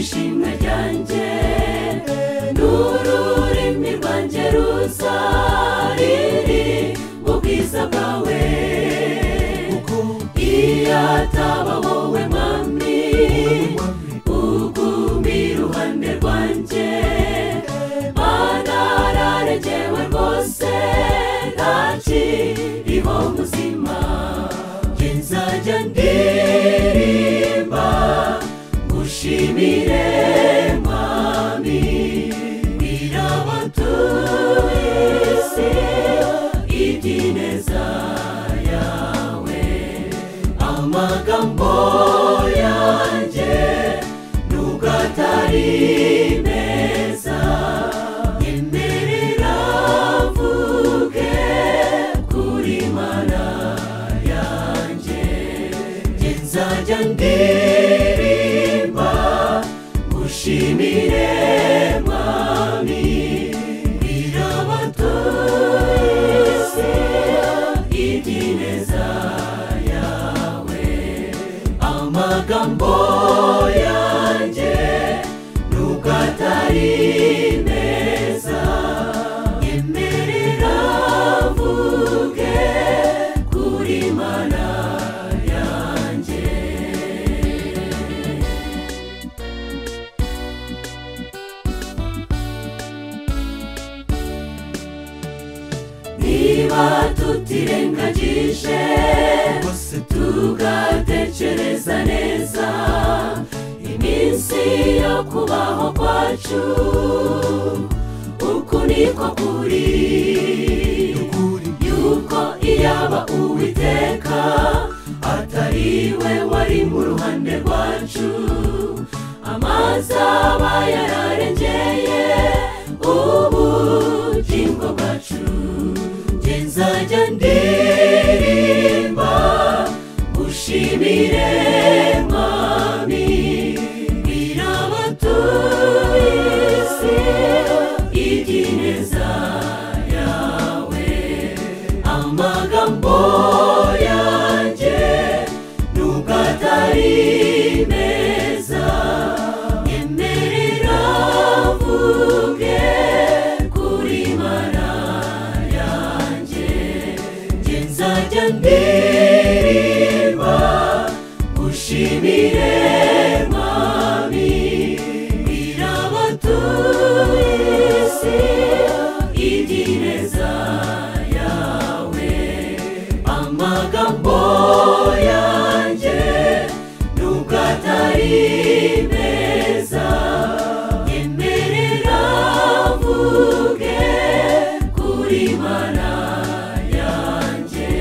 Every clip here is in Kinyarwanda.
ishimwe ryanjye n'ururimi rwanjye ruzariri ubwiza bwawe iyo ataba wowe mwami ugumye iruhande rwanjye banararegewe rwose ntakiriho muzima njye nzajya ndirimba ngushimire mwami birabatuye isi iby'ineza yawe amagambo yanjye nubwo atari meza yemerera mvuge kuri mana yanjye njye nzajya ndirimba ngushimire mwami birabatuye isi iby'ineza yawe amagambo yanjye nubwo atari meza yemerera mvuge kuri mana yanjye niba tutirengagije tugatekereza neza iminsi yo kubaho kwacu uku niko kuri yuko iyaba uwiteka atari we wari mu ruhande rwacu amazi aba yararengeye ubugingo bwacu njye nzajya ndirimba ushimire mwami birabatuye isi iby'ineza yawe amagambo yanjye nubwo atari meza yemerera mvuge kuri mana yanjye njye nzajya ndirimba ushimire mwami birabatuye isi iby'ineza yawe amagambo yanjye nubwo atari meza yemerera mvuge kuri mana yanjye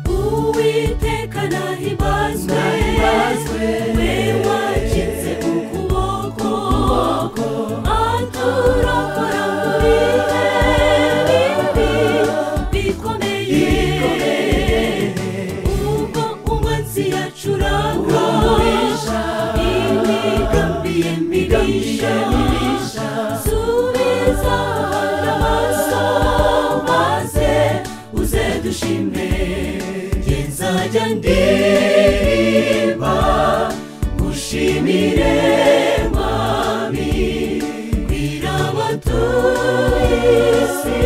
uwiteka nahibazwe we wakinze ukuboko aturokora mu bihe bibi bikomeye ubwo umunsi yacuranga imigambi ye mibisha subiza amaso maze uze dushime njye nzajya ndirimba ngushimire mwami birabatuye isi